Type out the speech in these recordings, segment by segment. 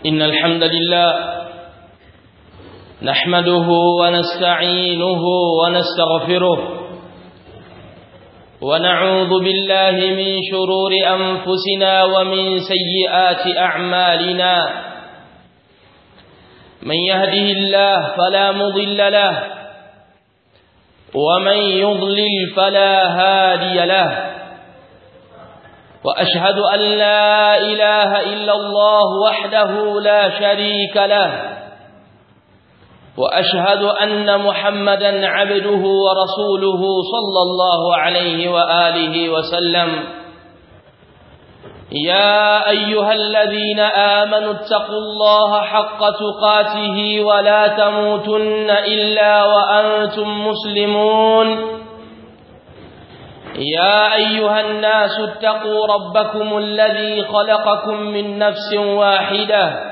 إن الحمد لله نحمده ونستعينه ونستغفره ونعوذ بالله من شرور أنفسنا ومن سيئات أعمالنا من يهده الله فلا مضل له ومن يضلل فلا هادي له وأشهد أن لا إله إلا الله وحده لا شريك له وأشهد أن محمدا عبده ورسوله صلى الله عليه وآله وسلم يا أيها الذين آمنوا اتقوا الله حق تقاته ولا تموتن إلا وأنتم مسلمون يا أيها الناس اتقوا ربكم الذي خلقكم من نفس واحدة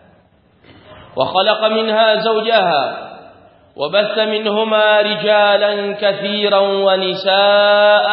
وخلق منها زوجها وبث منهما رجالا كثيرا ونساء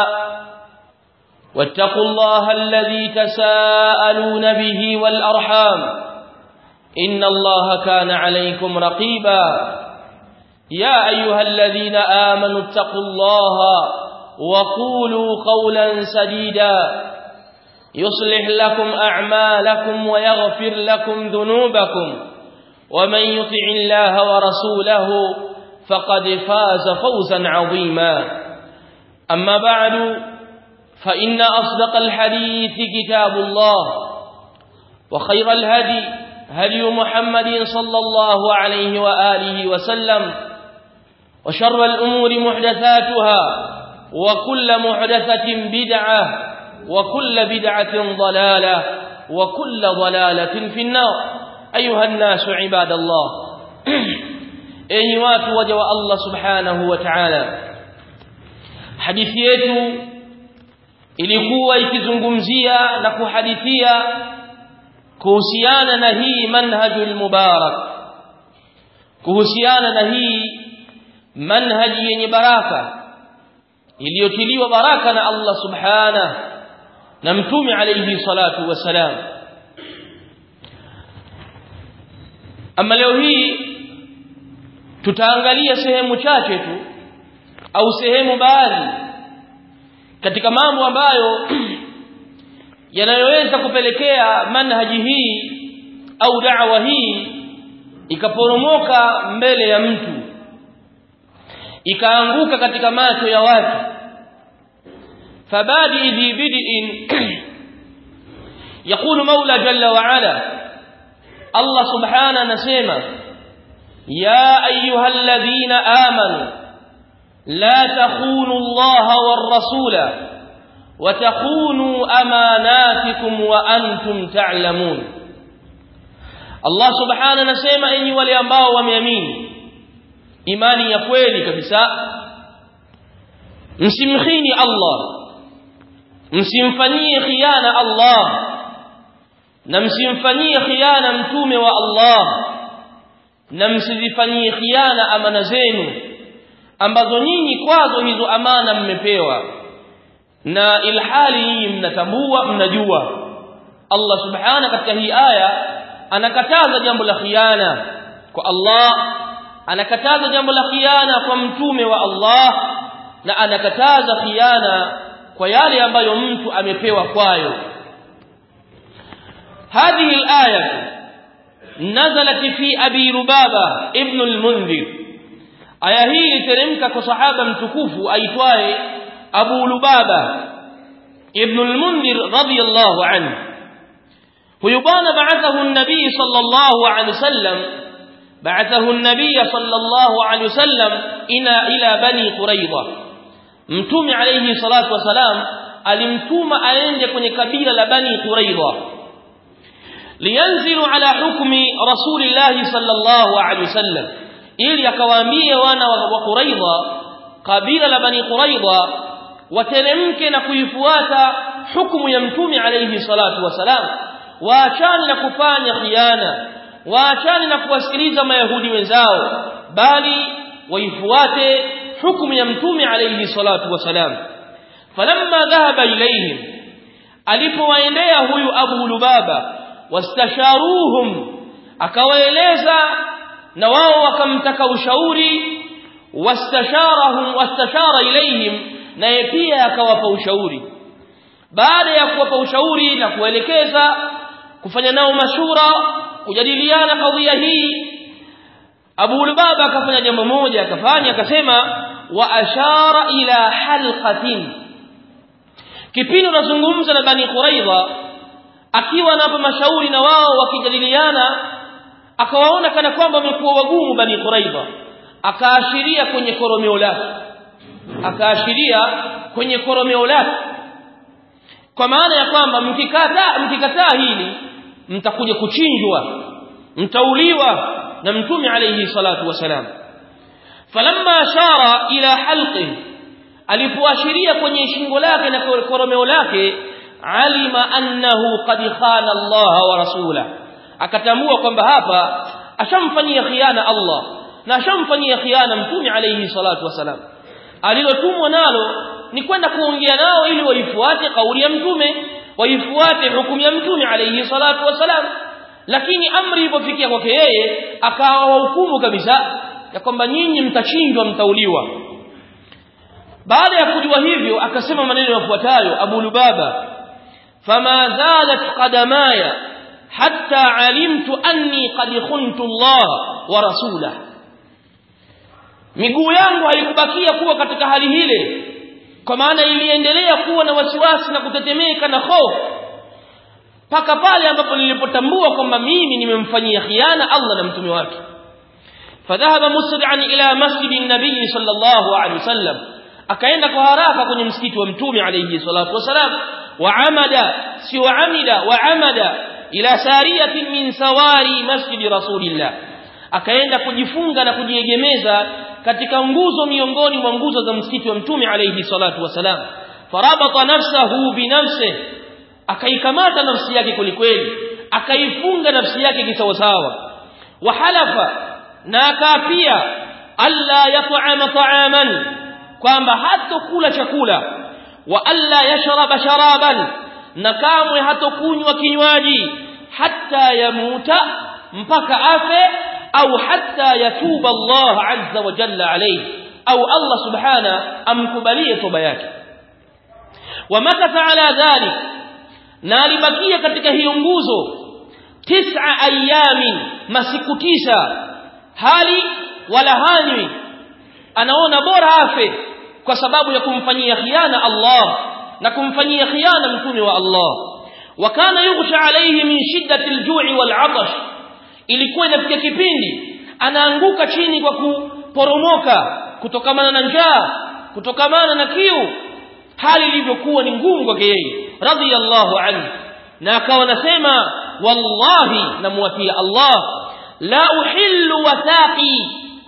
واتقوا الله الذي تساءلون به والأرحام إن الله كان عليكم رقيبا يا أيها الذين آمنوا اتقوا الله وقولوا قولا سديدا يصلح لكم أعمالكم ويغفر لكم ذنوبكم ومن يطع الله ورسوله فقد فاز فوزا عظيما أما بعد فإن أصدق الحديث كتاب الله وخير الهدي هدي محمد صلى الله عليه وآله وسلم وشر الأمور محدثاتها وكل محدثة بدعة وكل بدعة ضلالة وكل ضلالة في النار أيها الناس عباد الله أي watu waja wa Allah subhanahu wa ta'ala hadithi yetu ilikuwa ikizungumzia na kuhadithia kuhusiana na hii manhajul mubarak kuhusiana na hii manhaji yenye baraka iliyotiliwa baraka na Allah subhanahu na mtume alayhi salatu wasalam ama leo hii tutaangalia sehemu chache tu au sehemu baadhi katika mambo ambayo yanayoweza kupelekea manhaji hii au da'wa hii ikaporomoka mbele ya mtu ikaanguka katika macho ya watu fabadi dhi bid'in يقول مولى جل وعلا الله سبحانه نسمع يا ايها الذين امنوا لا تخونوا الله والرسول وتخونوا اماناتكم وانتم تعلمون الله سبحانه نسمع enyi wale ambao wameamini imani ya kweli kabisa msimkhini Allah msimfanyie khiana Allah na msimfanyie khiana mtume wa Allah na msizifanyie khiana amana zenu ambazo nyinyi kwazo hizo amana mmepewa na ilhali nyinyi mnatambua mnajua Allah subhana katika hii aya anakataza jambo la khiana kwa Allah anakataza jambo la khiana kwa mtume wa Allah na anakataza khiana kwa yale ambayo mtu amepewa kwayo هذه الآية نزلت في أبي ربابة ابن المنذر aya hii iliteremka kwa sahaba mtukufu aitwaye Abu Lubaba ibn al-Mundhir radiyallahu anhu huyu bwana ba'athahu an-nabii sallallahu alayhi wasallam ba'athahu an-nabii sallallahu alayhi wasallam ila ila bani Quraidha mtume alayhi salatu wasalam alimtuma aende kwenye kabila la bani Quraidha liyanzilu ala hukmi rasulillahi sallallahu alayhi wasallam ili akawaambie wana wa Quraidha kabila la bani Quraidha wateremke na kuifuata hukumu ya mtume alayhi salatu wasalam waachane na kufanya khiana waachane na kuwasikiliza mayahudi wenzao bali waifuate hukumu ya mtume alayhi salatu wasalam falamma dhahaba ilayhim alipowaendea huyu Abu Lubaba wastasharuhum akawaeleza na wao wakamtaka ushauri wastasharahum wastashara ilaihim naye pia akawapa ushauri baada ya kuwapa ushauri na kuelekeza kufanya nao mashura kujadiliana kadhia hii Abu Lubaba akafanya jambo moja akafanya akasema wa ashara ila halqatin kipindi unazungumza na Bani Quraidha akiwa anapa mashauri na wao wakijadiliana akawaona kana kwamba wamekuwa wagumu Bani Quraidha akaashiria kwenye koromeo lake akaashiria kwenye koromeo lake kwa maana ya kwamba mkikataa mkikataa hili mtakuja kuchinjwa mtauliwa na mtume alayhi salatu wasalam falamma ashara ila halqi alipoashiria kwenye shingo lake na koromeo lake alima annahu qad khana Allah wa rasula akatambua kwamba hapa ashamfanyia khiana Allah na ashamfanyia khiana mtume alayhi salatu wasalam alilotumwa nalo ni kwenda kuongea nao ili waifuate kauli ya mtume waifuate hukumu ya mtume alayhi salatu wasalam lakini amri ilipofikia kwake yeye akawa wahukumu kabisa ya kwamba nyinyi mtachinjwa mtauliwa baada ya kujua hivyo akasema maneno yafuatayo Abu Lubaba fama zalat qadamaya hatta alimtu anni qad khuntu Allah wa rasulahu miguu yangu haikubakia kuwa katika hali hile kwa maana iliendelea kuwa na wasiwasi na kutetemeka na hofu mpaka pale ambapo nilipotambua kwamba mimi nimemfanyia khiana Allah na mtume wake fadhahaba musri'an ila masjidi nabii sallallahu alaihi wasallam akaenda kwa haraka kwenye msikiti wa mtume alayhi salatu wasalam wa amada si wa amida wa amada ila sariyatin min sawari masjidi rasulillah akaenda kujifunga na kujiegemeza katika nguzo miongoni mwa nguzo za msikiti wa mtume alayhi salatu wasalam farabata nafsahu binafsihi akaikamata nafsi yake kwelikweli akaifunga nafsi yake kisawasawa wahalafa na akaapia alla yat'ama ta'aman kwamba hatokula chakula wa alla yashraba sharaban na kamwe hatokunywa kinywaji hatta yamuta mpaka afe au hatta yatuba Allah azza wa jalla alayhi au Allah subhana amkubalie toba yake wamakatha ala dhalik na alibakia katika hiyo nguzo tis'a ayamin masiku tisa hali wala hanywi anaona bora afe kwa sababu ya kumfanyia khiana Allah na kumfanyia khiana mtume wa Allah wakana yughsha alayhi min shiddati al-ju'i wal-'atash ilikuwa inafikia kipindi anaanguka chini kwa kuporomoka kutokamana na njaa kutokamana na kiu hali ilivyokuwa ni ngumu kwake yeye radiyallahu anhu na akawa nasema wallahi namwatia Allah la uhillu wathaqi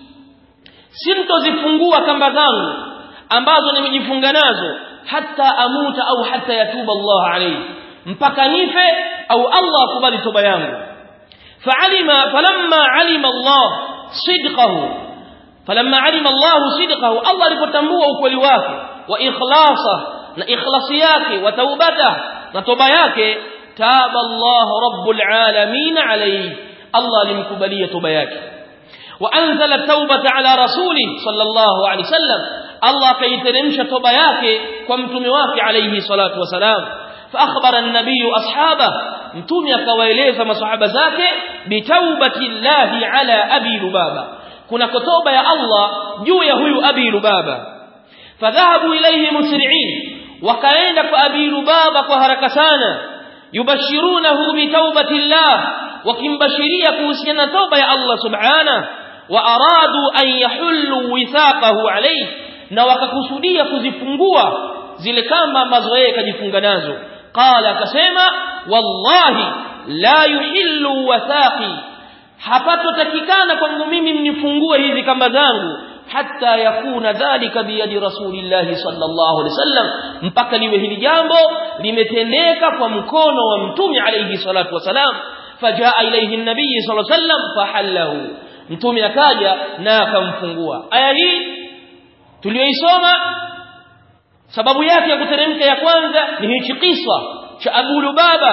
simtozifungua kamba zangu ambazo nimejifunga nazo hata amuta au hata yatuba Allah alayhi mpaka nife au Allah akubali toba yangu فعلم فلما علم الله صدقه فلما علم الله صدقه الله alipotambua ukweli wake wa ikhlasa na ikhlasi yake wa taubata na toba yake taba Allah rabbul alamin alayhi Allah alimkubalia toba yake wa anzala taubata ala rasuli sallallahu alayhi wasallam Allah kaiteremsha toba yake kwa mtume wake alayhi salatu wasalam فأخبر النبي أصحابه متومي akawaeleza masahaba zake bitaubati llahi ala abi lubaba kuna kotoba ya Allah juu ya huyu abi lubaba fadhahabu ilayhi musri'in wakaenda kwa abi lubaba kwa haraka sana yubashirunahu bitaubati llah wakimbashiria kuhusiana toba ya Allah subhanahu wa aradu an yahullu withaqahu alayhi na wakakusudia kuzifungua zile kamba ambazo yeye kajifunga nazo qala akasema wallahi la yuhillu wathaqi hapatotakikana kwangu mimi mnifungue hizi kamba zangu hatta yakuna dhalika biyadi rasulillahi sallallahu alaihi wasallam mpaka liwe hili jambo limetendeka kwa mkono wa mtume alayhi salatu wasalam fajaa ilayhi an-nabiy sallallahu alaihi wasallam fahallahu mtume akaja na akamfungua aya hii tuliyoisoma sababu yake ya kuteremka ya kwanza ni hichi kisa cha Abu Lubaba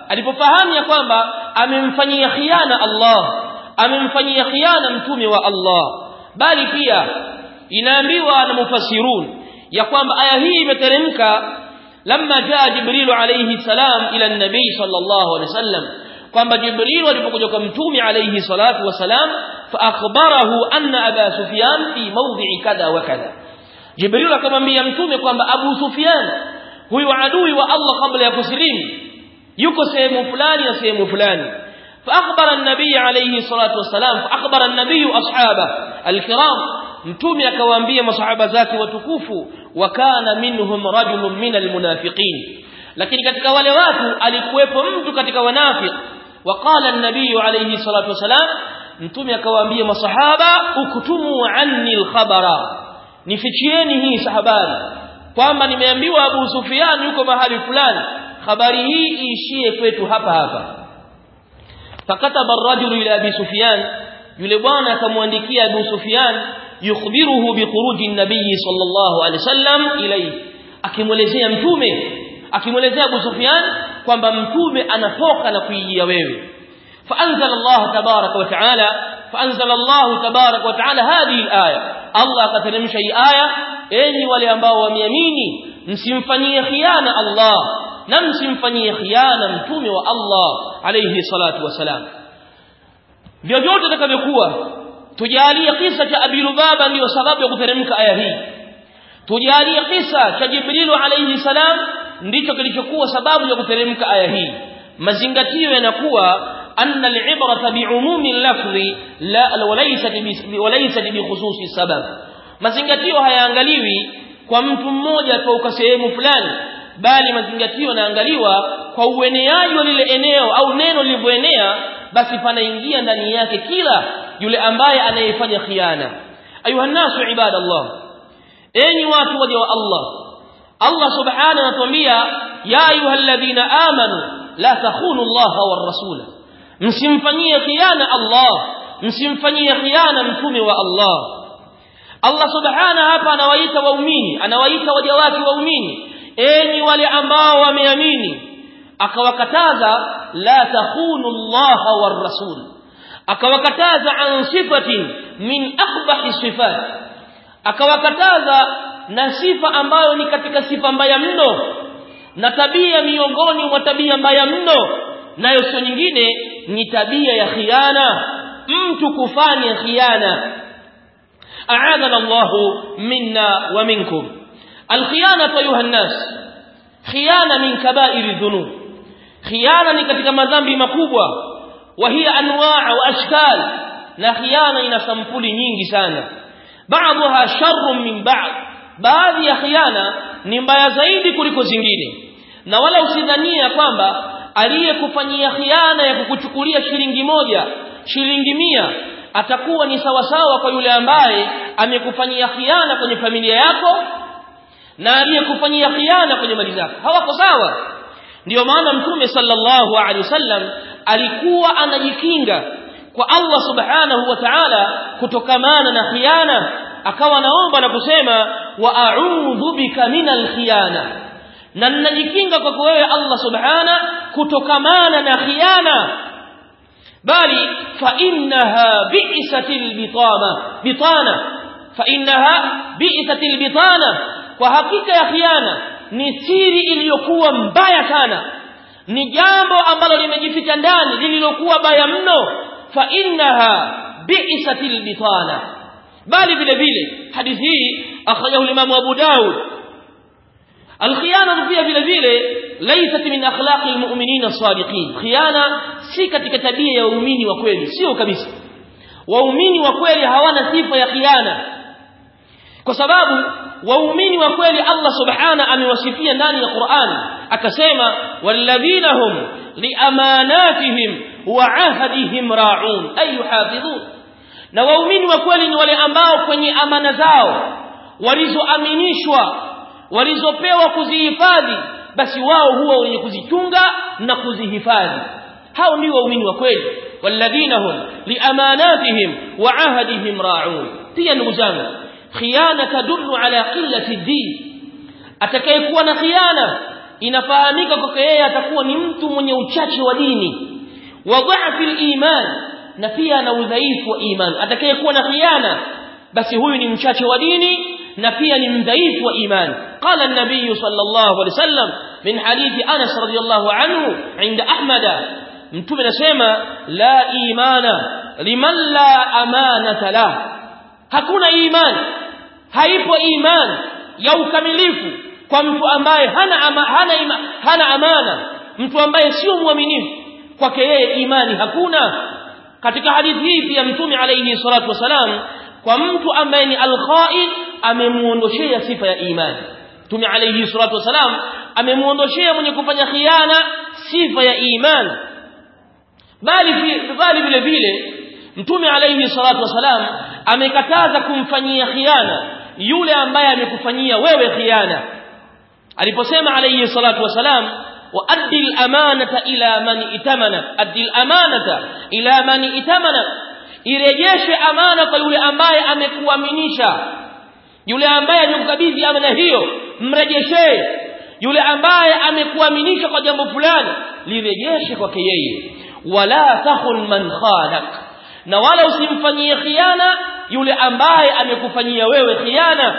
alipofahamu ya kwamba amemfanyia khiana Allah amemfanyia khiana mtume wa Allah bali pia inaambiwa na mufassirun ya kwamba aya hii imeteremka lamma jaa jibril alayhi salam ila nabii sallallahu alayhi wasallam kwamba jibril alipokuja kwa mtume alayhi salatu wasalam fa akhbarahu anna aba sufyan fi mawdhi'i kadha wa kadha jibril akamwambia mtume kwamba abu sufyan huyu adui wa Allah kabla ya kusilimu yuko sehemu fulani na sehemu fulani فأخبر النبي عليه الصلاة والسلام فأخبر النبي أصحابه الكرام mtume akawaambia masahaba zake watukufu wakana minhum rajulun min almunafiqin lakini katika wale watu alikuwepo mtu katika wanafiq waqala an-nabiy alayhi salatu wasalam mtume akawaambia masahaba uktumu anni al-khabara nifichieni hii habari kwamba nimeambiwa Abu Sufyan yuko mahali fulani habari hii iishie kwetu hapa hapa fakataba ar-rajulu ila Abi Sufyan yule bwana akamwandikia Abu Sufyan yukhbiruhu bi khuruji an-nabiy sallallahu alaihi wasallam ilayhi akimwelezea mtume akimwelezea Abu Sufyan kwamba mtume anatoka na kuijia wewe فأنزل الله تبارك وتعالى فأنزل الله تبارك وتعالى هذه الآية الله كترمش أي آية أني ولي أنباء ومياميني msimfanyie khiana Allah na msimfanyie khiana mtume wa Allah alayhi salatu wasalam vyovyote takavyokuwa tujalie kisa cha Abi Lubaba ndiyo sababu ya kuteremka aya hii tujalie kisa cha Jibril alayhi salam ndicho kilichokuwa sababu ya kuteremka aya hii mazingatio yanakuwa anna al-ibrata bi'umumi al-lafzi la walaysat walaysat bi khususi sabab mazingatio hayaangaliwi kwa mtu mmoja toka sehemu fulani bali mazingatio yanaangaliwa kwa ueneaji wa lile eneo au neno lilivyoenea basi panaingia ndani yake kila yule ambaye anayefanya khiana ayuha nasu ibadallah enyi watu waja wa Allah Allah subhanahu anatuambia ya ayyuhalladhina amanu la takhunu Allah war rasula msimfanyie khiana Allah msimfanyie khiana mtume wa Allah Allah subhanahu hapa anawaita waumini anawaita waja wake waumini enyi wale ambao wameamini akawakataza la takhunu Allah war rasul akawakataza an sifatin min akhbahi sifat akawakataza na sifa ambayo ni katika sifa mbaya mno na tabia miongoni mwa tabia mbaya mno nayo sio nyingine ni tabia ya khiana mtu kufanya khiana أعاذنا الله منا ومنكم الخيانة أيها الناس خيانة من كبائر الذنوب خيانة katika madhambi makubwa وهي أنواع وأشكال na khiana ina sampuli nyingi sana baadha sharrun min ba'd baadhi ya khiana ni mbaya zaidi kuliko zingine na wala usidhania kwamba aliyekufanyia khiana ya kukuchukulia shilingi moja shilingi mia atakuwa ni sawasawa kwa yule ambaye amekufanyia khiana kwenye familia yako na aliyekufanyia khiana kwenye mali zako hawako sawa ndiyo maana mtume sallallahu alaihi wasallam alikuwa anajikinga kwa Allah subhanahu wa ta'ala kutokamana na khiana akawa naomba na kusema wa a'udhu bika minal khiyana na ninajikinga kwako wewe Allah subhana kutokamana na khiana bali fa innaha bi'satil bitana bitana fa innaha bi'satil bitana kwa hakika ya khiana ni siri iliyokuwa mbaya sana ni jambo ambalo limejificha ndani lililokuwa baya mno fa innaha bi'satil bitana bali vile vile hadithi hii akhrajahu Imam Abu Daud الخيانه pia vile vile laysat min akhlaqi almu'minina as-sadiqin khiana si katika tabia ya waumini wa kweli sio kabisa waumini wa kweli hawana sifa ya khiana kwa sababu waumini wa kweli Allah subhana amewasifia ndani ya Qur'an akasema walladhina hum liamanatihim wa ahdihim ra'un ay yuhafidhun na waumini wa kweli ni wale ambao kwenye amana zao walizoaminishwa walizopewa kuzihifadhi basi wao huwa wenye kuzichunga na kuzihifadhi hao ndio waumini wa kweli walladhina hum liamanatihim wa ahdihim ra'un pia ndugu zangu khiana tadullu ala qillati din atakayekuwa na khiana inafahamika kwake yeye atakuwa ni mtu mwenye uchache wa dini wa dha'fi iman na pia ana udhaifu wa iman atakayekuwa na khiana basi huyu ni mchache wa dini na pia ni mdhaifu wa iman qala an-nabiy sallallahu alaihi wasallam min hadithi Anas radiyallahu anhu inda Ahmad mtume anasema la imana liman la amanata la hakuna iman haipo iman ya ukamilifu kwa mtu ambaye hana ama, hana, ima, hana amana mtu ambaye sio mwaminifu kwake yeye imani hakuna katika hadithi hii pia mtume alayhi salatu wasalam kwa mtu ambaye ni al-kha'in amemuondoshea sifa ya imani mtume alayhi salatu wasalam amemuondoshea mwenye kufanya khiana sifa ya imani bali bali vile vile mtume alayhi salatu wasalam amekataza kumfanyia khiana yule ambaye amekufanyia wewe khiana aliposema alayhi salatu wasalam وأدي الأمانة إلى من ائتمنك أدي الأمانة إلى من ائتمنك irejeshe amana kwa yule ambaye amekuaminisha yule ambaye amekukabidhi amana hiyo mrejeshee yule ambaye amekuaminisha kwa jambo fulani lirejeshe kwake yeye wala takhun man khanak na wala usimfanyie khiana yule ambaye amekufanyia wewe khiana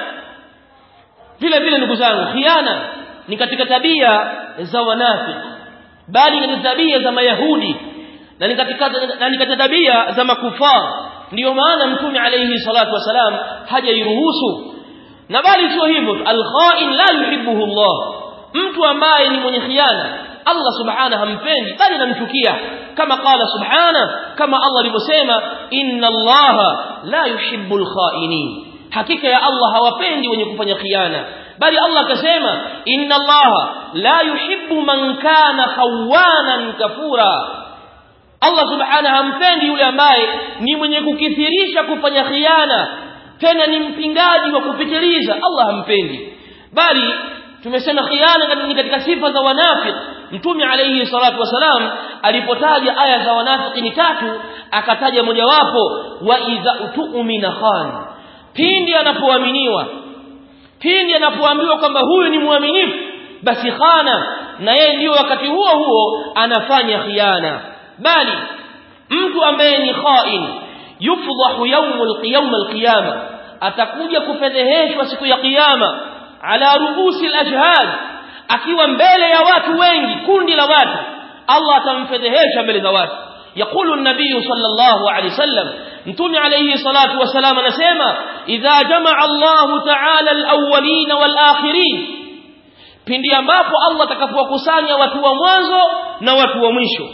vile vile ndugu zangu khiana ni katika tabia za wanafiki bali ni tabia za mayahudi na ni katika na ni katika tabia za makufar ndio maana mtume alayhi salatu wasalam hajairuhusu na bali sio hivyo al-kha'in la yuhibbuhu Allah mtu ambaye ni mwenye khiana Allah subhanahu hampendi bali anamchukia kama qala subhana kama Allah alivyosema inna Allah la yuhibbul kha'inin hakika ya Allah hawapendi wenye kufanya khiana bali Allah akasema inna Allah la yuhibbu man kana khawanan kafura Allah subhanahu hampendi yule ambaye ni mwenye kukithirisha kufanya khiana tena ni mpingaji wa kupitiliza Allah hampendi bali tumesema khiana ni katika sifa za wanafiki mtume alayhi salatu wasalam alipotaja aya za wanafiki ni tatu akataja mojawapo wa idha tu'mina khan pindi anapoaminiwa pindi anapoambiwa kwamba huyu ni mwaminifu basi khana na yeye ndio wakati huo huo anafanya khiana bali mtu ambaye ni khain yufdahu yawmul qiyam alqiyama atakuja kufedheheshwa siku ya kiyama ala ruusi alashhad akiwa mbele ya watu wengi kundi la watu Allah atamfedhehesha mbele za watu يقول النبي صلى الله عليه وسلم متوم عليه الصلاة والسلام نسيما إذا جمع الله تعالى الأولين والآخرين pindi ambapo Allah atakapowakusanya watu wa mwanzo na watu wa mwisho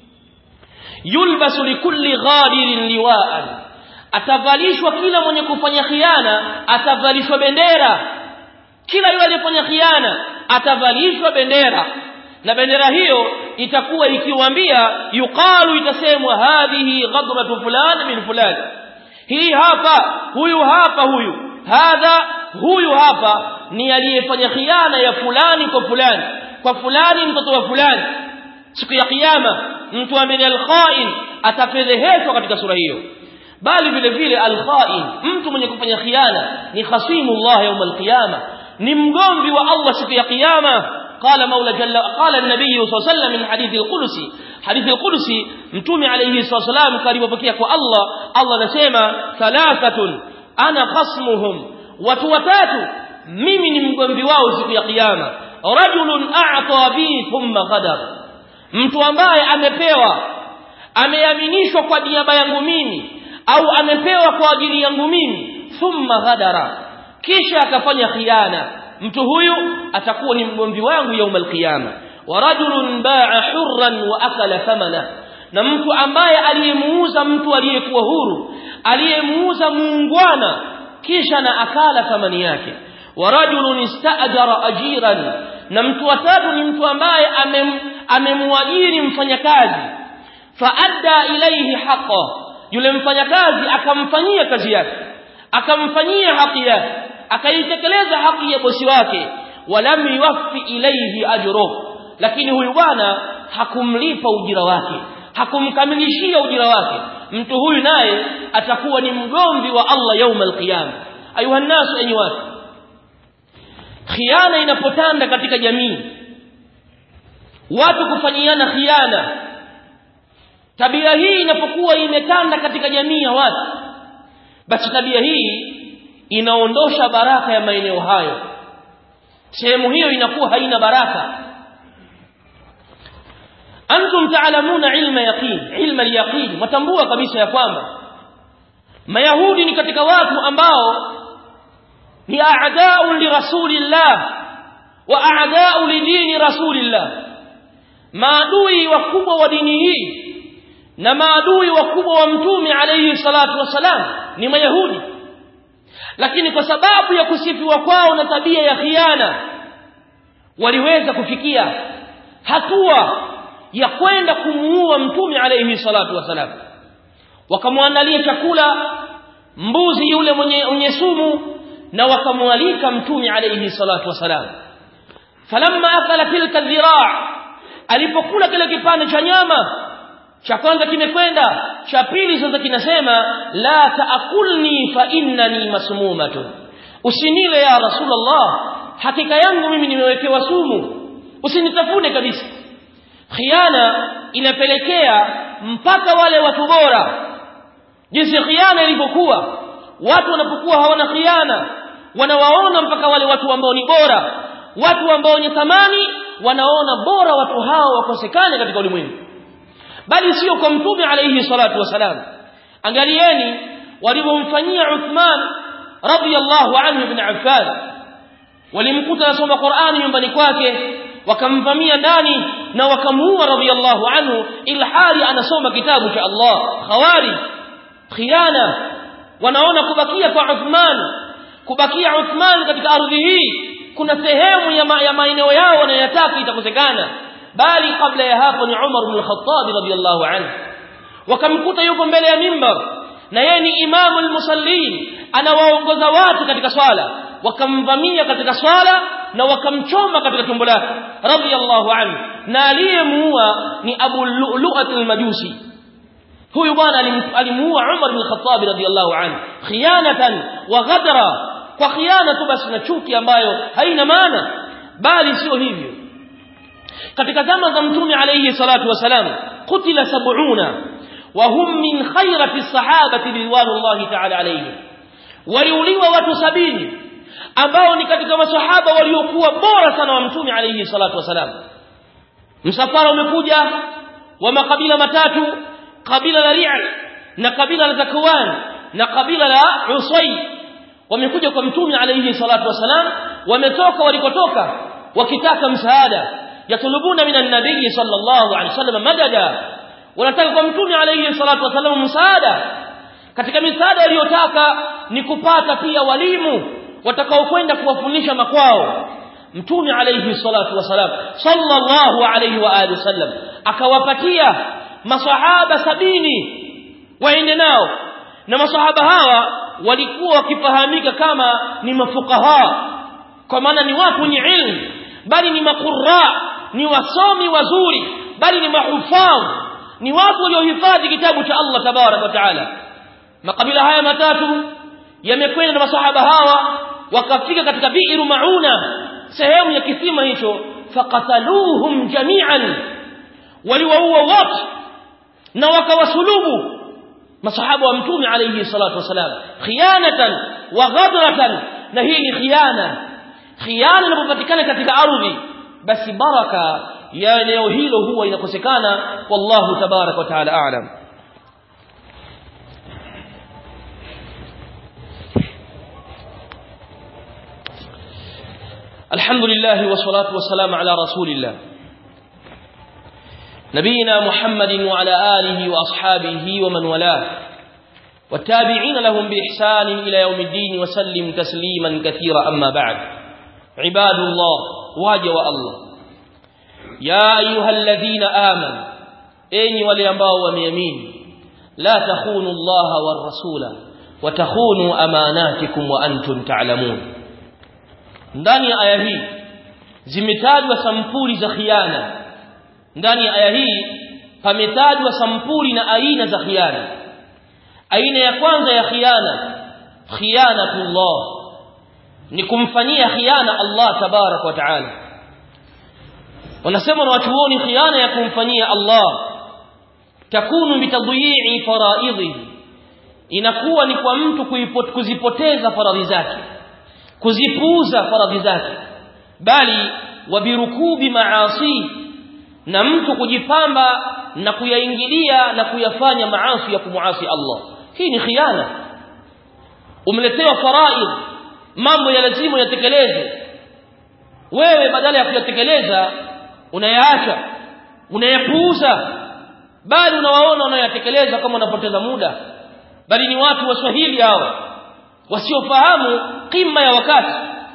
yulbasu likulli ghadirin liwaan atavalishwa kila mwenye kufanya khiana atavalishwa bendera kila yule aliyefanya khiana atavalishwa bendera na bendera hiyo itakuwa ikiwaambia yuqalu itasemwa hadhihi ghadratu fulani min fulani hii hapa huyu hapa huyu hadha huyu hapa ni aliyefanya khiana ya fulani kwa fulani kwa fulani mtoto wa fulani siku ya kiyama mtu ambaye al-kha'in atafedheheshwa katika sura hiyo bali vile vile al-kha'in mtu mwenye kufanya khiana ni khasimullah yawm al-qiyama ni mgomvi wa Allah siku ya kiyama قال مولى جل قال النبي صلى الله عليه وسلم من حديث القدسي حديث القدسي متومي عليه الصلاه والسلام قريب بكيه kwa Allah Allah anasema thalathatun ana khasmuhum watu watatu mimi ni mgomvi wao siku ya kiyama rajulun a'ta bi thumma ghadar mtu ambaye amepewa ameaminishwa kwa niaba yangu mimi au amepewa kwa ajili yangu mimi thumma ghadara kisha akafanya khiana mtu huyu atakuwa ni mgomvi wangu yaumal qiyama wa rajulun ba'a hurran wa akala thamana na mtu ambaye aliyemuuza mtu aliyekuwa huru aliyemuuza muungwana kisha na akala thamani yake wa rajulun ista'jara ajiran na mtu watatu ni mtu ambaye amemwajiri mfanyakazi faadda ilayhi haqa yule mfanyakazi akamfanyia kazi yake akamfanyia haki yake akaitekeleza haki ya bosi wake walam yuwaffi ilayhi ajruhu lakini huyu bwana hakumlipa ujira wake hakumkamilishia ujira wake mtu huyu naye atakuwa ni mgomvi wa Allah yaum alqiyama ayuha nasu enyi watu khiana inapotanda katika jamii watu kufanyiana khiana tabia hii inapokuwa imetanda katika jamii ya watu basi tabia hii inaondosha baraka ya maeneo hayo sehemu hiyo inakuwa haina baraka antum taalamuna ilma yaqin ilma yaqin matambua kabisa ya kwamba mayahudi ni katika watu ambao ni a'da'u li rasulillah wa a'da'u li dini rasulillah maadui wakubwa wa dini hii na maadui wakubwa wa mtume alayhi salatu wasalam ni mayahudi lakini kwa sababu ya kusifiwa kwao na tabia ya khiana waliweza kufikia hatua ya kwenda kumuua mtume alayhi salatu wasalam wakamwandalia chakula mbuzi yule mwenye, mwenye sumu na wakamwalika mtume alayhi salatu wasalam falamma akala tilka dhiraa alipokula kile kipande cha nyama cha kwanza kimekwenda cha pili sasa kinasema la taakulni fa innani masmumatun usinile ya rasulullah hakika yangu mimi nimewekewa sumu usinitafune kabisa khiana inapelekea mpaka wale watu bora jinsi khiana ilivyokuwa watu wanapokuwa hawana khiana wanawaona mpaka wale watu ambao ni bora watu ambao wenye thamani wanaona bora watu hao wakosekane katika ulimwengu bali sio kwa mtume alayhi salatu wasalam angalieni walivyomfanyia Uthman radiyallahu anhu ibn Affan walimkuta anasoma Qur'ani nyumbani kwake wakamvamia ndani na wakamuua radiyallahu anhu ilhali anasoma kitabu cha Allah khawari khiana wanaona kubakia kwa Uthman kubakia Uthman katika ardhi hii kuna sehemu ya, ma, ya maeneo yao wanayotaka itakosekana bali kabla ya hapo ni Umar ibn al-Khattab radiyallahu anhu wakamkuta yuko mbele ya mimbar na yeye ni imamu al-musallin anawaongoza watu katika swala wakamvamia katika swala na wakamchoma katika tumbo lake radiyallahu anhu na aliyemuua ni Abu Lu'lu'at al-Majusi huyu bwana alimuua Umar bin Khattab radiyallahu anhu khiyanatan wa ghadra kwa khiana tu basi na chuki ambayo haina maana bali sio hivyo katika zama za mtume alayhi salatu wasalam kutila sab'una wa hum min khairati sahabati ridwanullahi ta'ala alayhim waliuliwa watu sabini ambao ni katika masahaba waliokuwa bora sana wa mtume alayhi salatu wasalam msafara umekuja wa makabila matatu kabila la Ri'al na kabila la Zakwan na kabila la Usay wamekuja kwa mtume alayhi salatu wasalam wametoka walikotoka wakitaka msaada yatulubuna minan nabii sallallahu alayhi wasallam madada wanataka kwa mtume alayhi salatu wasalam msaada katika misaada waliyotaka ni kupata pia walimu watakaokwenda kuwafundisha makwao mtume alayhi salatu wasalam sallallahu alayhi wa alihi wasallam akawapatia masahaba sabini waende nao na masahaba hawa walikuwa wakifahamika kama ni mafukaha kwa maana ni watu wenye ilmu bali ni makurra ni wasomi wazuri bali ni mahufadh ni watu waliohifadhi kitabu cha Allah tabarak wa taala makabila haya matatu yamekwenda na masahaba hawa wakafika katika biiru mauna sehemu ya kisima hicho faqataluhum jami'an waliwaua wote na wakawasulubu masahaba wa mtume alayhi salatu wasalam khiyanatan wa ghadratan na hii ni khiyana khiyana inapopatikana katika ardhi basi baraka ya eneo hilo huwa inakosekana wallahu tabarak wa taala a'lam الحمد لله والصلاة والسلام على رسول الله نبينا محمد وعلى آله وأصحابه ومن والاه والتابعين لهم بإحسان إلى يوم الدين وسلم تسليما كثيرا أما بعد عباد الله واجوا الله يا أيها الذين آمنوا أين ولينباوا وميمين لا تخونوا الله والرسول وتخونوا أماناتكم وأنتم تعلمون ndani ya aya hii zimetajwa sampuli za khiana ndani ya aya hii pametajwa sampuli na aina za khiana aina ya kwanza ya khiana khianatullah ni kumfanyia khiana Allah tabarak wa taala wanasema na watuoni khiana ya kumfanyia Allah takunu bitadhi'i faraidhi inakuwa ni kwa mtu kuzipoteza faradhi zake kuzipuuza faradhi zake bali wabirukubi maasi na mtu kujipamba na kuyaingilia na kuyafanya maasi ya kumuasi Allah hii ni khiana umeletewa faraid mambo ya lazima yatekeleze wewe badala ya kuyatekeleza unayaacha unayapuuza bali unawaona unayatekeleza kama unapoteza muda bali ni watu waswahili hao wasiofahamu kima ya wakati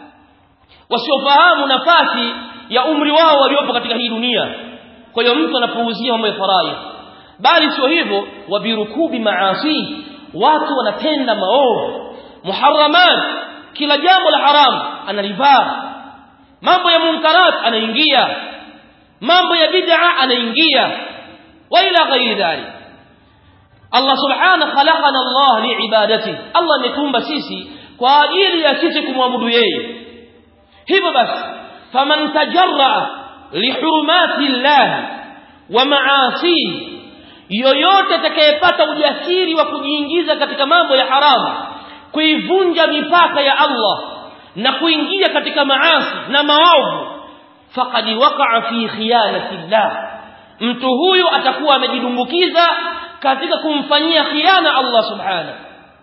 wasiofahamu nafasi ya umri wao waliopo katika hii dunia kwa hiyo mtu anapuuzia mambo ya faraidh bali sio hivyo wabirukubi maasi watu wanatenda maovu muharramat kila jambo la haramu analivaa mambo ya munkarat anaingia mambo ya bid'a anaingia wa ila ghairi dhalik Allah subhanahu khalaqana Allah liibadati Allah ametumba sisi kwa ajili ya sisi kumwabudu yeye hivyo basi faman tajarra lihurumati Allah wa maasi yoyote atakayepata ujasiri wa kujiingiza katika mambo ya haramu kuivunja mipaka ya Allah na kuingia katika maasi na maovu faqad waqa'a fi khiyanati Allah mtu huyu atakuwa amejidumbukiza katika kumfanyia khiana Allah subhanahu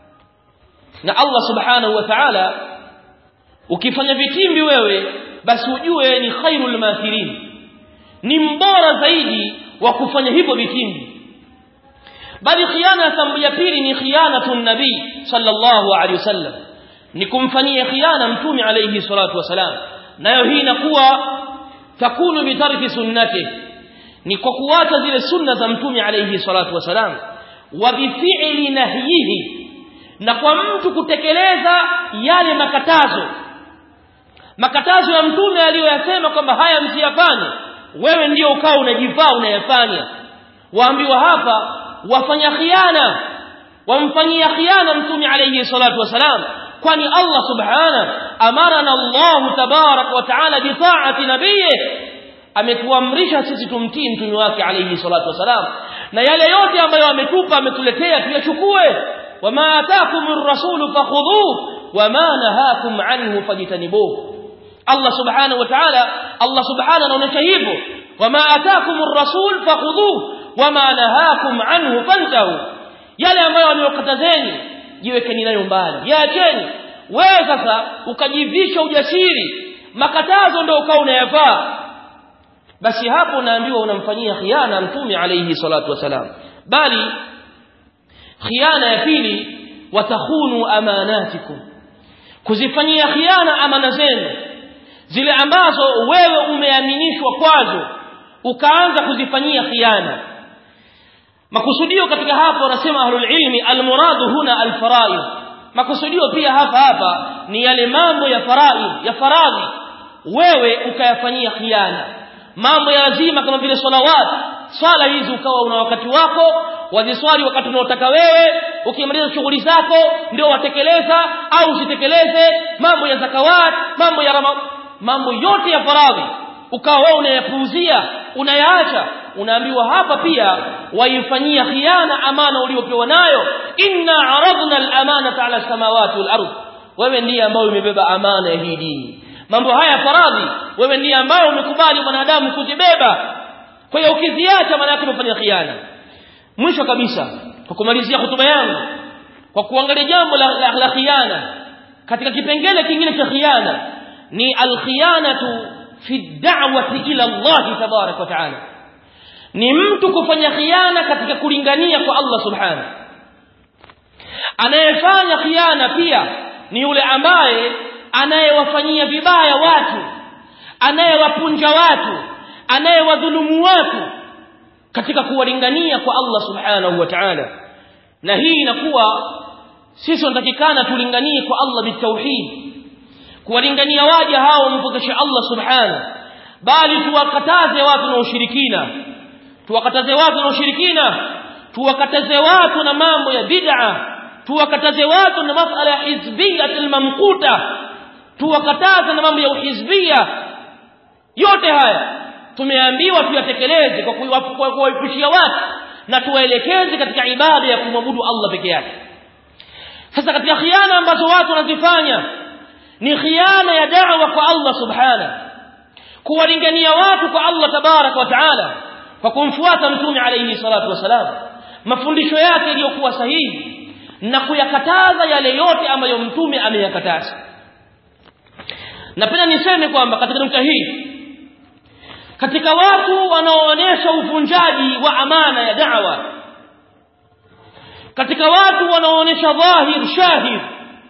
na Allah subhanahu wa ta'ala ukifanya vitimbi wewe basi ujue ni khairul makirin ni mbora zaidi wa kufanya hivyo vitimbi bali khiana ya pili ni khianatun nabii sallallahu alaihi wasallam ni kumfanyia khiana mtume alayhi salatu wasalam nayo hii inakuwa takunu bitarki sunnati ni kwa kuacha zile sunna za mtume alayhi salatu wasalam wa bifi'li nahyihi na kwa mtu kutekeleza yale makatazo makatazo ya mtume aliyoyasema kwamba haya msiyafanye wewe ndio ukao unajivaa unayafanya waambiwa hapa wafanya khiana wamfanyia khiana mtume alayhi salatu wasalam kwani Allah subhana amarana Allah tabarak wa taala bi ta'ati nabiyhi ametuamrisha sisi tumtii mtume wake alayhi salatu wasalam na yale yote ambayo ametupa ametuletea tuyachukue wama ataakumur rasulu fakhudhuhu wama nahakum anhu fajtanibuhu Allah subhanahu wa ta'ala Allah subhanahu anaonyesha hivyo wama ataakumur rasul fakhudhuhu wama nahakum anhu fantahu yale ambayo amewakatazeni jiwekeni nayo mbali yaacheni wewe sasa ukajivisha ujasiri makatazo ndio ukao unayafaa basi hapo unaambiwa unamfanyia khiana mtume alayhi salatu wasalam bali khiana ya pili watakhunu amanatikum kuzifanyia khiana amana zenu zile ambazo wewe umeaminishwa kwazo ukaanza kuzifanyia khiana makusudio katika hapo wanasema ahlul ilmi almuradu huna alfaraid makusudio pia hapa hapa ni yale mambo ya faraid ya faradhi wewe ukayafanyia khiana mambo ya lazima kama vile salawat swala hizi ukawa una wakati wako waziswali wakati unaotaka wewe ukimaliza shughuli zako ndio watekeleza au usitekeleze mambo ya zakawat mambo ya rama, mambo yote ya faradhi ukawa wewe unayapuuzia unayaacha unaambiwa hapa pia waifanyia khiana amana uliopewa nayo inna aradna al-amanata ala samawati wal ardh wewe ndiye ambaye umebeba amana ya hii dini mambo haya faradhi wewe ndiye ambaye umekubali mwanadamu kuzibeba kwa hiyo ukiziacha maana yake umefanya khiana mwisho kabisa kwa kumalizia hotuba yangu kwa kuangalia jambo la, la, la khiana katika kipengele kingine cha khiana ni al-khiyanatu fi da'wati ila Allah tabarak wa ta'ala ni mtu kufanya khiana katika kulingania kwa Allah subhanahu anayefanya khiana pia ni yule ambaye anayewafanyia vibaya watu anayewapunja watu anayewadhulumu watu katika kuwalingania kwa Allah subhanahu wa ta'ala na hii inakuwa sisi tunatakikana tulinganie kwa Allah bitauhid kuwalingania waja hao mpokeshe Allah subhanahu bali tuwakataze watu na ushirikina tuwakataze watu na ushirikina tuwakataze watu na mambo ya bid'a tuwakataze watu na masala ya hizbiyat almamquta tuwakataze na mambo ya uhizbia yote haya tumeambiwa tuyatekeleze kwa kuwaepushia watu na tuwaelekeze katika ibada ya kumwabudu Allah peke yake sasa katika khiana ambazo watu wanazifanya ni khiana ya da'wa kwa Allah subhana kuwalingania watu kwa Allah tabarak wa taala kwa kumfuata mtume alayhi salatu wasalam mafundisho yake yaliyokuwa sahihi na kuyakataza yale yote ambayo mtume ameyakataza napenda niseme kwamba katika nukta hii katika watu wanaoonyesha uvunjaji wa amana ya da'wa katika watu wanaoonyesha dhahir shahid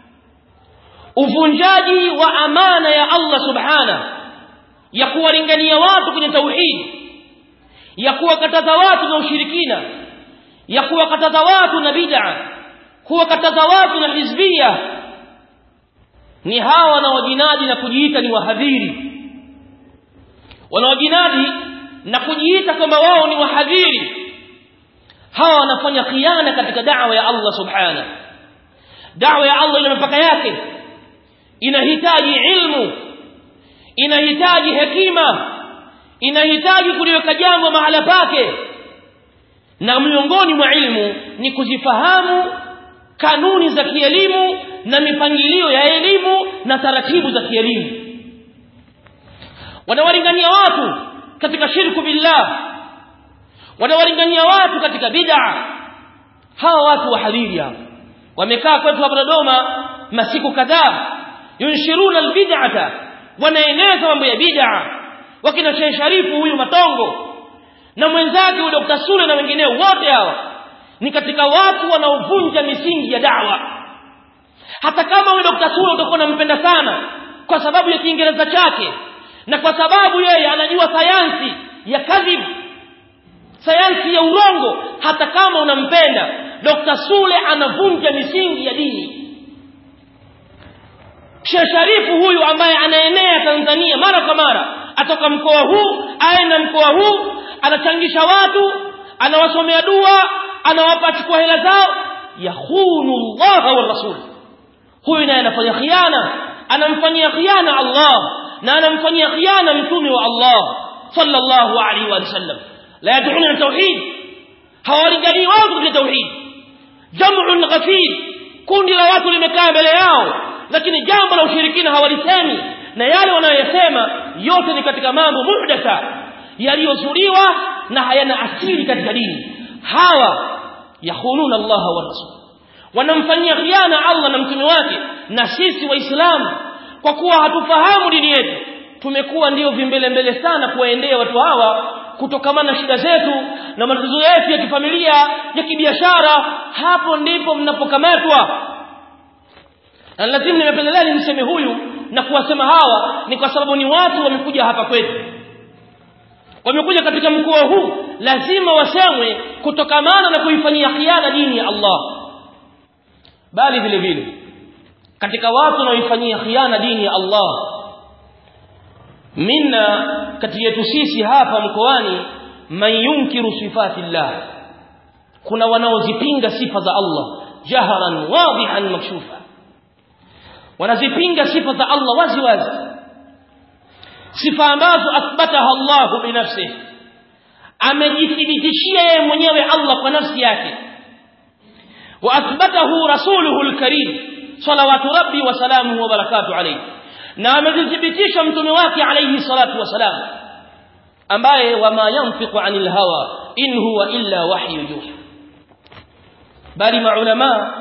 uvunjaji wa amana ya Allah subhana ya kuwalingania watu kwenye tauhid ya kuwakataza watu na ushirikina ya kuwakataza watu na bid'a kuwakataza watu na hizbia ni hawa wanaojinadi na kujiita ni wahadhiri wanaojinadi na kujiita kwamba wao ni wahadhiri hawa wanafanya khiana katika da'wa ya Allah subhana da'wa ya Allah ina mipaka yake inahitaji ilmu inahitaji hekima inahitaji kuliweka jambo mahala pake na miongoni mwa ilmu ni kuzifahamu kanuni za kielimu na mipangilio ya elimu na taratibu za kielimu wanawalingania watu katika shirku billah wanawalingania watu katika bid'a hawa watu wahadhiri hapa wamekaa kwetu hapa Dodoma masiku kadhaa yunshiruna albid'ata wanaeneza mambo ya bid'a wakina Sheikh Sharifu huyu Matongo na mwenzake huyu Dr. Sule na wengineo wote hawa ni katika watu wanaovunja misingi ya da'wa hata kama huyu Dr. Sule utakuwa unampenda sana kwa sababu ya Kiingereza chake na kwa sababu yeye anajua sayansi ya kadhib sayansi ya urongo hata kama unampenda Dr. Sule anavunja misingi ya dini Sheikh Sharifu huyu ambaye anaenea Tanzania mara kwa mara atoka mkoa huu aenda mkoa huu anachangisha watu anawasomea dua anawapa chukua hela zao yahunu Allah wa rasul huyu naye anafanya khiana anamfanyia khiana Allah na anamfanyia khiana mtume wa Allah sallallahu alaihi wa sallam la yad'una tauhid hawalingani watu katika tauhid jam'un ghafir kundi la watu limekaa mbele yao lakini jambo la ushirikina hawalisemi na yale wanayosema yote ni katika mambo muhdatha yaliyozuliwa na hayana asili katika dini hawa yakhununa Allah wa rasul wanamfanyia khiana Allah na mtume wake na sisi waislamu kwa kuwa hatufahamu dini yetu tumekuwa ndio vimbele mbele sana kuwaendea watu hawa kutokamana na shida zetu na matatizo yetu ya kifamilia ya kibiashara hapo ndipo mnapokamatwa na lazima nimependelea nimseme huyu na kuwasema hawa ni kwa sababu ni watu wamekuja hapa kwetu wamekuja katika mkoa huu lazima wasemwe kutokamana na kuifanyia khiana dini ya Allah bali vile vile katika watu wanaoifanyia khiana dini ya Allah minna kati yetu sisi hapa mkoani man yunkiru sifatillah kuna wanaozipinga sifa za Allah jaharan wadihan makshufa wanazipinga sifa za Allah wazi wazi sifa ambazo athbataha Allah binafsihi amejithibitishia yeye mwenyewe Allah kwa nafsi yake wa athbatahu rasuluhu alkarim salawatu rabbi wa salamuhu wa barakatuh alayhi na amejithibitisha mtume wake alayhi salatu wasalam ambaye wama yanfiqu anil hawa in huwa illa wahyu yuha bali maulama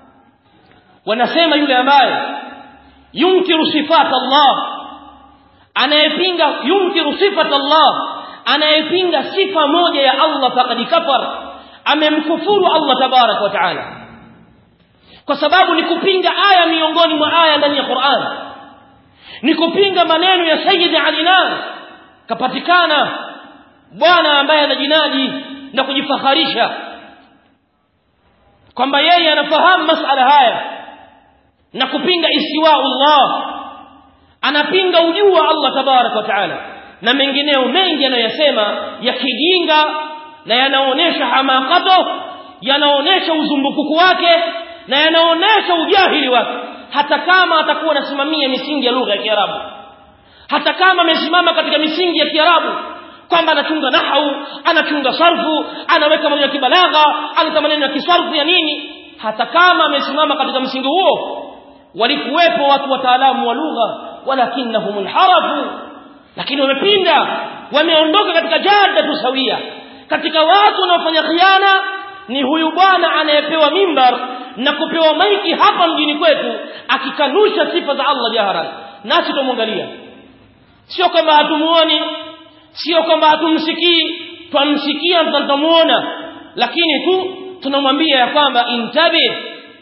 wanasema yule ambaye yunkiru sifat Allah anayepinga yunkiru sifat Allah anayepinga sifa moja ya Allah faqad kafar amemkufuru Allah tabarak wa taala kwa sababu ni kupinga aya miongoni mwa aya ndani ya Qur'an ni kupinga maneno ya Sayyid Alinan kapatikana bwana ambaye anajinadi na kujifakharisha kwamba yeye anafahamu masala haya na kupinga istiwa Allah anapinga ujuu wa Allah tabarak wa taala na mengineo mengi anayosema ya kijinga na yanaonesha hamakato yanaonesha uzumbukuku wake na yanaonesha ujahili wake hata kama atakuwa anasimamia misingi ya lugha ya Kiarabu hata kama amesimama katika misingi ya Kiarabu kwamba anachunga nahau anachunga sarfu anaweka maneno ya kibalagha analeta maneno ya kisarfu ya nini hata kama amesimama katika msingi huo walikuwepo watu wataalamu wa lugha walakinnahum inharafu lakini wamepinda wameondoka katika jada tusawia katika watu wanaofanya khiana ni huyu bwana anayepewa mimbar na kupewa maiki hapa mjini kwetu akikanusha sifa za Allah jaharan nasi tumwangalia sio kwamba hatumuoni sio kwamba hatumsikii twamsikia tutamuona lakini tu tunamwambia ya kwamba intabi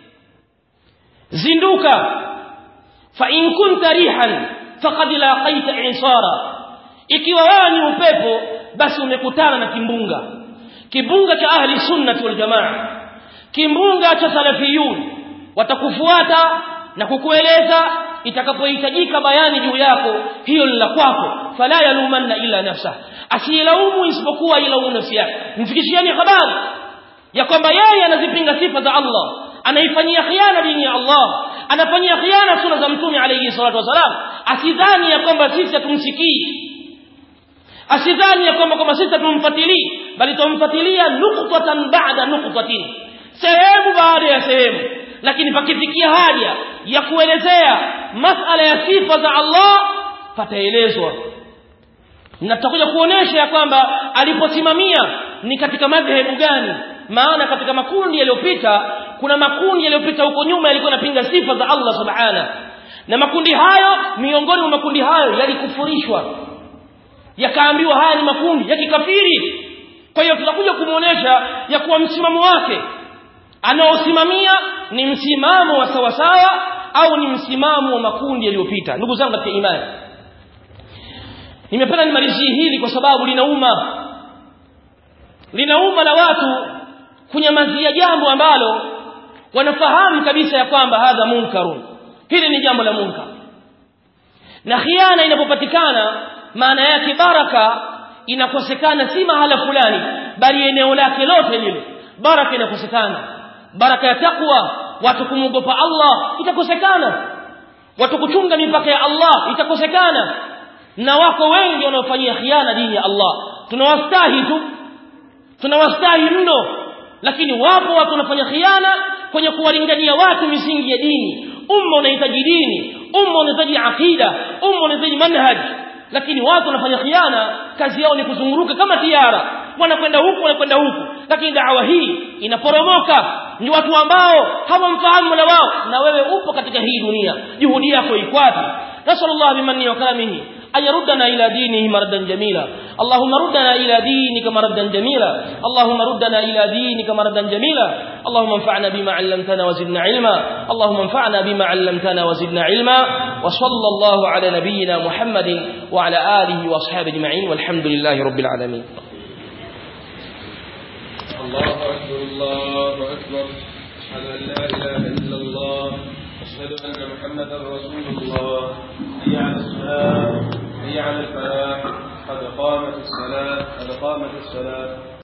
zinduka fa in kunta rihan faqad laqaita insara ikiwa wewe ni upepo basi umekutana na kimbunga kimbunga cha ahli sunnati wal jamaa kimbunga cha salafiyun watakufuata na kukueleza itakapohitajika bayani juu yako hiyo ni la kwako fala yalumanna illa nafsa asiyelaumu isipokuwa ilaumu nafsi yake mfikishieni habari ya kwamba yeye anazipinga sifa za Allah anaifanyia khiana dini ya Allah anafanyia khiana sunna za mtume alayhi salatu wasalam asidhani ya kwamba sisi hatumsikii asidhani ya kwamba kwamba sisi hatumfuatilii bali tumfuatilia nuqtatan ba'da nuqtatin sehemu baada ya sehemu lakini pakifikia haja ya kuelezea masala ya sifa za Allah pataelezwa na tutakuja kuonesha ya kwamba aliposimamia ni katika madhehebu gani maana katika makundi yaliyopita kuna makundi yaliyopita huko nyuma yalikuwa yanapinga sifa za Allah subhana na makundi hayo miongoni mwa makundi hayo yalikufurishwa yakaambiwa haya ni makundi ya kikafiri kwa hiyo tutakuja kumuonesha ya kuwa msimamo wake anaosimamia ni msimamo wa sawasawa au ni msimamo wa makundi yaliyopita ndugu zangu katika imani nimependa nimalizie hili kwa sababu linauma linauma la watu kunyamazia jambo ambalo wanafahamu kabisa ya kwamba hadha munkarun hili ni jambo la munkar na khiana inapopatikana maana yake baraka inakosekana si mahala fulani bali eneo lake lote lile baraka inakosekana baraka ya takwa watu kumwogopa Allah itakosekana watu kuchunga mipaka ya Allah itakosekana na wako wengi wanaofanyia khiana dini ya Allah tunawastahi tu tunawastahi mno lakini wapo watu wanafanya khiana kwenye kuwalingania watu misingi ya dini umma unahitaji dini umma unahitaji akida umma unahitaji manhaj lakini watu wanafanya khiana kazi yao ni kuzunguruka kama tiara wanakwenda huku wanakwenda huku lakini dawa hii inaporomoka ni watu ambao hawamfahamu mola wao na wewe upo katika hii dunia juhudi yako iko wapi nasallallahu bimanni wa karamihi أن يردنا إلى دينه مردا جميلا اللهم ردنا إلى دينك مردا جميلا اللهم ردنا إلى دينك مردا جميلا اللهم انفعنا بما علمتنا وزدنا علما اللهم انفعنا بما علمتنا وزدنا علما وصلى الله على نبينا محمد وعلى آله وأصحابه أجمعين والحمد لله رب العالمين الله أكبر الله أكبر أشهد أن لا إله إلا الله أشهد أن محمدا رسول الله حي على الصلاة حي على الفلاح قد قامت الصلاة قد قامت الصلاة